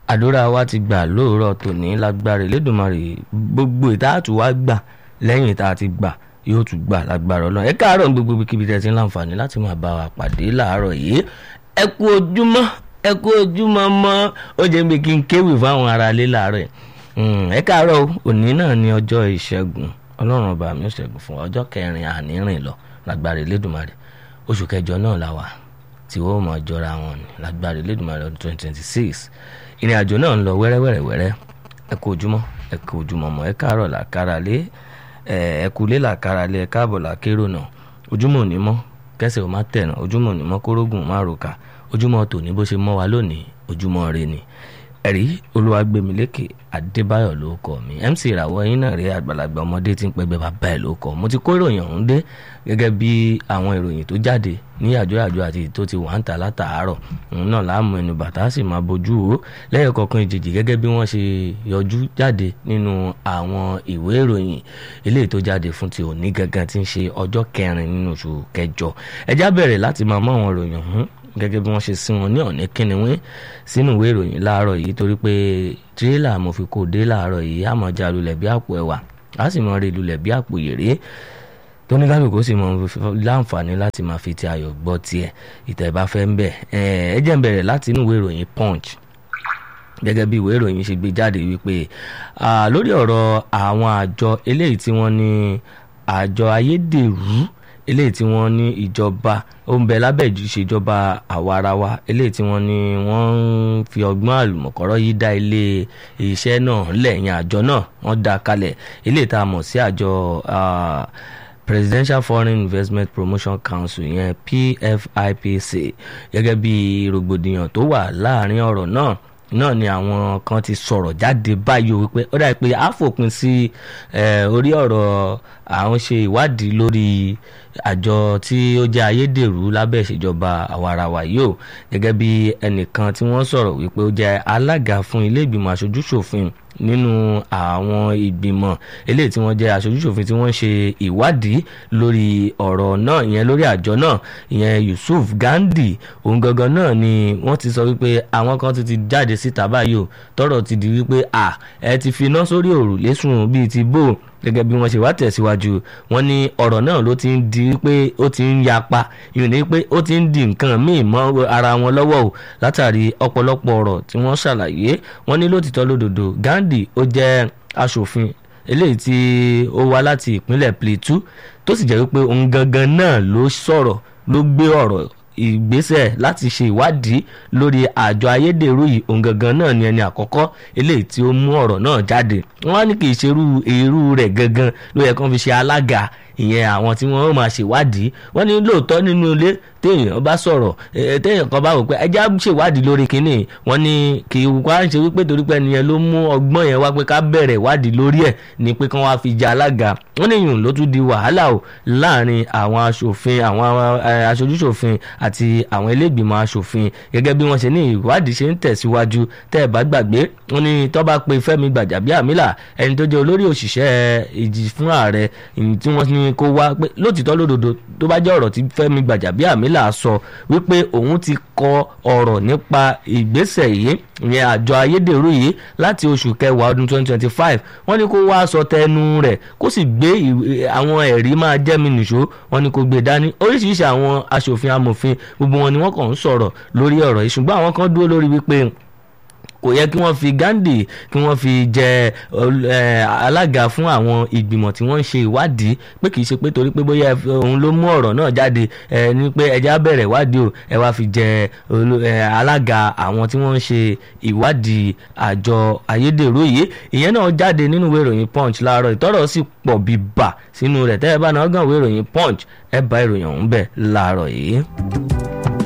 àdúrà wa ti gbà lóòrọ̀ tòní lágbára Elédùmarè gbogbo ìtaàtù wa gbà lẹ́yìn tá a ti gbà yóò tún gbà lágbára Ọlọ́run ẹ káàárọ̀ ní gbogbo kíbi tẹ́ ti ń láǹfààní láti máa bá wa pàdé láàárọ̀ yìí ẹ kú ojúmọ́ ẹ kú ojúmọ́ mọ́ ó jẹ́ pé kí n kéwì fáwọn ará ilé láàárọ̀ yìí ẹ káàárọ̀ òní náà ní ọjọ́ ìṣẹ́gun Ọlọ́run ọba mi ò ṣẹ́gun fún ọjọ́ kẹrin ànírìn lọ lágbára Elédùmarè oṣù kẹjọ náà la wà tí wọ́n máa jọra wọn ní lágbára Elédùmarè ọdún twenty twenty six ìrìn àjò náà ń lọ wẹ́rẹ́wẹ́rẹ́wẹ́rẹ́ ẹ kú ojúmọ́ ẹ kú ojúmọ́ mọ́ ẹ káàárọ̀ làkàrà lé ẹ kú lé làkàrà lé ẹ káàbọ̀ làkérò náà ojúmọ́ òní mọ́ kẹsẹ̀ ò má tẹ̀nà ojúmọ́ òní mọ́ kórógùn má ròkà ojúmọ́ tòní bó ṣe mọ́ wa lónìí ojúmọ́ rẹ ni ẹ̀rí olúwàgbẹ̀mílẹ́kẹ̀ adébáyọ̀ ló kọ́ mi mc ìràwọ̀ yín náà rí àgbàlagbà ọmọdé tí ń pẹ́gbẹ́ bàbá ẹ̀ ló kọ́ mo ti kó ìròyìn ọ̀hún dé gẹ́gẹ́ bí àwọn ìròyìn tó jáde ní àjọyàjọ àti tó ti wà ń ta látàárọ̀ òun náà láàmú ẹnu bàtà sì máa bójú o lẹ́yìn kọ̀ọ̀kan ìjèjì gẹ́gẹ́ bí wọ́n ṣe yọjú jáde nínú àwọn ìwé ìròyìn eléyìí tó jáde fún ti òní gangan tí ń ṣe ọjọ́ kẹrin nínú oṣù kẹjọ ẹjá bẹ̀rẹ̀ láti máa mọ àwọn ìròyìn ọ̀hún gẹ́gẹ́ bí wọ́n ṣe sí wọn ní ọ̀ní kínníwín sínú ìwé ìròyìn láàárọ̀ yìí torí pé tírélà mo fi kó dé láàárọ̀ yìí àmọ́ já lulẹ̀ bí àpò ẹ̀wà á sì mọ rí lulẹ̀ bí àpò yèrè tóníkàlùkù sì mọ láǹfààní láti máa fi ti ayọ̀ gbọ́ tiẹ̀ ìtẹ̀bá fẹ́ ń bẹ̀ ẹ jẹ́ ń bẹ̀rẹ̀ láti inú ìwé ìròyìn punch gẹ́gẹ́ bí ìwé ìròyìn ṣe gbé jáde wípé lórí ọ̀rọ̀ àwọn àjọ eléyìí tí wọ́n ní àjọ ayédèrú eléyìí tí wọ́n ní ìjọba ó ń bẹ lábẹ́ ìṣèjọba àwarawa eléyìí tí wọ́n ní wọ́n ń fi ọgbọ́n àlùmọ̀kọ́rọ́ yìí dá ilé iṣẹ́ náà lẹ́yìn àjọ náà wọ́n dá kalẹ̀ eléyìí tá a mọ̀ sí àjọ Presidential Foreign Investment Promotion Council yẹn PFIPC gẹ́gẹ́ bí rògbòdìyàn tó wà láàrin ọ̀rọ̀ náà náà ni àwọn kan ti sọ̀rọ̀ jáde báyìí wípé ó dàbí pé a fòpin sí orí ọ̀rọ̀ àwọn ṣe ìwádìí lórí àjọ tí ó jẹ́ ayédèrú lábẹ́ ìṣèjọba àwarawa yìí o gẹ́gẹ́ bí ẹnìkan tí wọ́n sọ̀rọ̀ wípé ó jẹ́ alága fún ilé ìgbìmọ̀ aṣojúṣòfin nínú àwọn ìgbìmọ̀ eléyìí tí wọ́n jẹ́ aṣojúṣòfin tí wọ́n ṣe ìwádìí lórí ọ̀rọ̀ náà ìyẹn lórí àjọ náà ìyẹn Yusuf Gandhi òun gangan náà ni wọ́n ti sọ wípé àwọn kan ti ti jáde síta báyìí o tọ́rọ̀ ti di wípé à ẹ ti fi iná sórí òrùlé sùn bíi ti bò gẹ́gẹ́ bí wọ́n ṣe wá tẹ̀síwájú wọ́n ní ọ̀rọ̀ náà ló ti ń di pé ó ti ń yapa ìrìn ní pé ó ti ń di nǹkan míì mọ́ ara wọn lọ́wọ́ o látàrí ọ̀pọ̀lọpọ̀ ọ̀rọ̀ tí wọ́n ṣàlàyé wọ́n ní lótìtọ́ lódodo Gandhi ó jẹ́ aṣòfin eléyìí tí ó wá láti ìpínlẹ̀ Plateau tó sì jẹ́ wípé òun gangan náà ló sọ̀rọ̀ ló gbé ọ̀rọ̀ ìgbésẹ̀ láti ṣe ìwádìí lórí àjọ ayédèrú yìí òun gangan náà ni ẹni àkọ́kọ́ eléyìí tí ó mú ọ̀rọ̀ náà jáde wọ́n á ní kì í ṣerú èrú rẹ̀ gangan ló yẹ kán fi ṣe alága ìyẹn àwọn tí wọ́n máa ṣèwádìí wọ́n ní lóòótọ́ nínú ilé téèyàn bá sọ̀rọ̀ téèyàn kan bá wò pé ẹja ṣèwádìí lórí kínní wọ́n ní kì í wá ṣe wípé torí pé ẹnìyẹn ló mú ọgbọ́n yẹn wá pé ká bẹ̀rẹ̀ ìwádìí lórí ẹ̀ ni pé kán wá fi jẹ alága wọ́n ní ìyún ló tún di wàhálà o láàrin àwọn aṣòfin àwọn aṣojúṣòfin àti àwọn ilégbìmọ̀ aṣòfin gẹ́gẹ́ bí wọ́n ṣe ní ìwádìí ṣe ń tẹ̀síwájú tẹ́ ẹ̀ bá gbàgbé wọ́n ní tó bá pe Fẹ́mi Gbàjàbíàmílà ẹni tó jẹ́ olórí òṣìṣẹ́ ìjì fún ààrẹ tí wọ́n ní kó wá pé lótìtọ́ lódodo tó bá jẹ́ ọ̀rọ̀ tí Fẹ́mi Gbàjàbíàmílà sọ wípé òun ti kọ ọ̀rọ̀ nípa ìgbésẹ̀ yìí ìyẹn àjọ ayédèrú yìí láti oṣù kẹwàá ọdún 2025 wọ́n ní kó wá sọ tẹnu rẹ̀ kó sì gbé àwọn ẹ̀rí máa jẹ́ mi nìṣó wọ́n ní kó gbé dání oríṣiríṣi àwọn aṣòfin amòfin gbogbo wọn ni wọ́n kàn ń sọ̀rọ̀ lórí ọ̀rọ̀ yìí ṣùgbọ́n àwọn kan dúró lórí wípé kò yẹ kí wọ́n fi Gandhi kí wọ́n fi jẹ alága fún àwọn ìgbìmọ̀ tí wọ́n ń ṣe ìwádìí pé kì í ṣe pé torí pé bóyá òun ló mú ọ̀rọ̀ náà jáde ní pé ẹja bẹ̀rẹ̀ ìwádìí o ẹ wá fi jẹ alága àwọn tí wọ́n ń ṣe ìwádìí àjọ ayédèrú yìí ìyẹn náà jáde nínú ìwé ìròyìn Punch láàárọ̀ ìtọ́rọ̀ sì pọ̀ bíbà sínú rẹ̀ tẹ́ ẹ bá náà gàn ìwé ìròyìn Punch ẹ bá ìròyìn ọ̀hún bẹ̀ láàárọ̀ yìí.